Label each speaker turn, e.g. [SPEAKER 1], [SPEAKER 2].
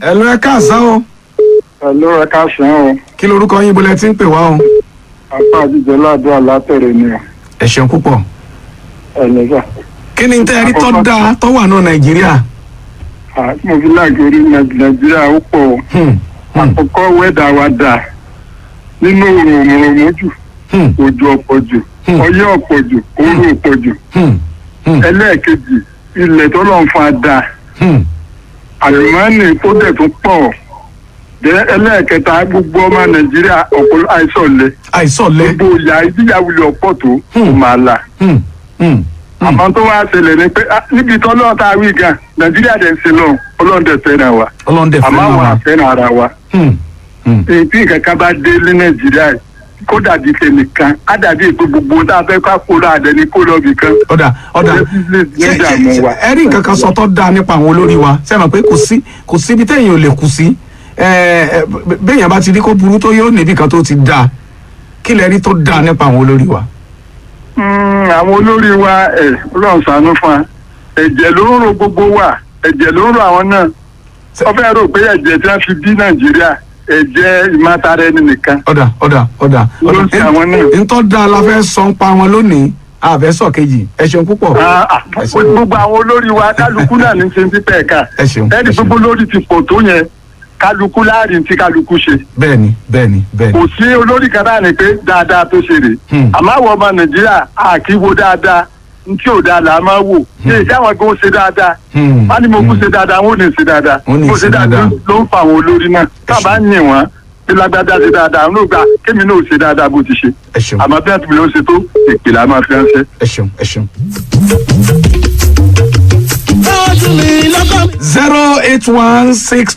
[SPEAKER 1] ẹ lọ ẹ káàsán o
[SPEAKER 2] Ẹ̀lú ẹ̀ka sàn o,
[SPEAKER 1] kí lorúkọ yín bọ́lẹ̀ tí ń pè wá o.
[SPEAKER 2] apá àjíjẹ ládùúgbò látẹ̀rẹ̀ ni o,
[SPEAKER 1] ẹ ṣeun púpọ̀.
[SPEAKER 2] ẹ̀lẹ́sà.
[SPEAKER 1] kí ni tẹ́ ẹ rí tó dáa tó wà ní nàìjíríà.
[SPEAKER 2] Mo fi láàgérí Nàìjíríà ó pọ̀ o.
[SPEAKER 1] Hmm, hmm,
[SPEAKER 2] Àkọ́kọ́ wẹ́dà wa dà nínú òrùn òmùrùmù jù,
[SPEAKER 1] hmm,
[SPEAKER 2] òjò ọ̀pọ̀ jù,
[SPEAKER 1] Hmm.
[SPEAKER 2] ọyẹ́ ọ̀pọ̀ jù, òru ọ̀pọ̀ jù.
[SPEAKER 1] hmm, hmm,
[SPEAKER 2] Ẹlẹ́ẹ̀kejì, ilẹ̀ tó lọ́n fa dà,
[SPEAKER 1] hmm.
[SPEAKER 2] àlùmọ́ọ́nì tó dẹ̀ tún pọ̀. Jẹ́ ẹlẹ́ẹ̀kẹta gbogbo ọmọ Nàìjíríà ọ̀pọ̀ àìsàn lẹ.
[SPEAKER 1] àìsọ̀lẹ̀.
[SPEAKER 2] Gbogbo ìyá ìdíyàwó ọ̀pọ̀ tó kò máa là.
[SPEAKER 1] Hmm, hmm, hmm.
[SPEAKER 2] àmọ́ tó wá ṣẹlẹ̀ ni pé ah, níbi tó lọ́ọ̀ tá a wí gan nàìjíríà dẹ̀ ń ṣe lọ ọlọ́run dẹ̀ fẹ́ràn wa
[SPEAKER 1] ọlọ́ndẹ̀ fẹ́
[SPEAKER 2] àmọ́
[SPEAKER 1] náà
[SPEAKER 2] àwọn
[SPEAKER 1] wà.
[SPEAKER 2] àfẹ́ràn ara wa
[SPEAKER 1] Hmm, hmm.
[SPEAKER 2] èyí tí nǹkan kan bá dé ní nàìjíríà yìí, kó dàbí tẹnìkan á dàbí ètò gbogbo tá a fẹ́ ká kó lọ àdẹni kó lọ bìkan.
[SPEAKER 1] ọ̀dà ọ̀dà
[SPEAKER 2] Ṣé business ní
[SPEAKER 1] ṣé-
[SPEAKER 2] ìdààmú
[SPEAKER 1] ṣé-
[SPEAKER 2] wa?
[SPEAKER 1] ẹ rí nǹkan kan sọ tó dáa nípa àwọn olórí wa ṣe mọ̀ pé kò sí kò síbi téèyàn ò lè kù sí ẹ, ẹ, b- béèyàn bá ti rí kó burú tó yóò níbi kan tó ti dáa kí lẹ rí tó dáa nípa àwọn olórí wa.
[SPEAKER 2] Mm, àwọn olórí wa ẹ̀ ọlọ́run ṣàánú fún wa ẹ̀jẹ̀ ló ń ro gbogbo wa ẹ̀jẹ̀ ló ń ro àwọn náà wọ́n fẹ́ rò pé ẹ̀jẹ̀ tí wọ́n fi bí nàìjíríà ẹ̀jẹ̀ ìmátara ẹni nìkan
[SPEAKER 1] ọ̀dà ọ̀dà ọ̀dà
[SPEAKER 2] Ló ń ṣe àwọn náà.
[SPEAKER 1] ntọ́ da la fẹ́ sọ ń pa wọn lónìí àfẹ́ sọ kejì ẹ ṣeun púpọ̀
[SPEAKER 2] Ah, ah,
[SPEAKER 1] ẹ ṣeun
[SPEAKER 2] gbogbo àwọn olórí wa kálukú náà ní ṣe ń pípẹ́ ẹ̀ka
[SPEAKER 1] ẹ ṣeun ẹ
[SPEAKER 2] ẹni
[SPEAKER 1] ṣeun
[SPEAKER 2] gbogbo lórí ti pọ̀ tó yẹn kálukú láàrin tí kálukú ṣe
[SPEAKER 1] bẹ́ẹ̀ni bẹ́ẹ̀ni bẹ́ẹ̀ni
[SPEAKER 2] kò sí olórí kan náà ni pé dáadáa tó ṣe rè
[SPEAKER 1] Hmm.
[SPEAKER 2] àmọ́ àwọn ọmọ nàìjíríà àkíwo dáadáa ntí ò dáa là á máa wò ṣé ìjáwọn gan ṣe dáadáa
[SPEAKER 1] Hmm,
[SPEAKER 2] wọn ni mo kú
[SPEAKER 1] hmm.
[SPEAKER 2] ṣe dáadáa wọn ò ní ṣe dáadáa
[SPEAKER 1] Wọ́n ní
[SPEAKER 2] Bó
[SPEAKER 1] ṣe dáadáa.
[SPEAKER 2] ló ń fa àwọn olórí náà káàbá ń yìn wọn bí lágbádá ṣe dáadáa àwọn ògbà kémi náà ò ṣe dáadáa bó ti ṣe
[SPEAKER 1] ẹ ṣeun
[SPEAKER 2] àmọ́ bí àtúntò ló ṣe tó ìpìlẹ̀ àmọ́ fi ránṣẹ́.
[SPEAKER 1] ẹ ṣeun ẹ ṣeun.
[SPEAKER 3] Báwo tún mi lọ́kàn
[SPEAKER 1] zero eight one six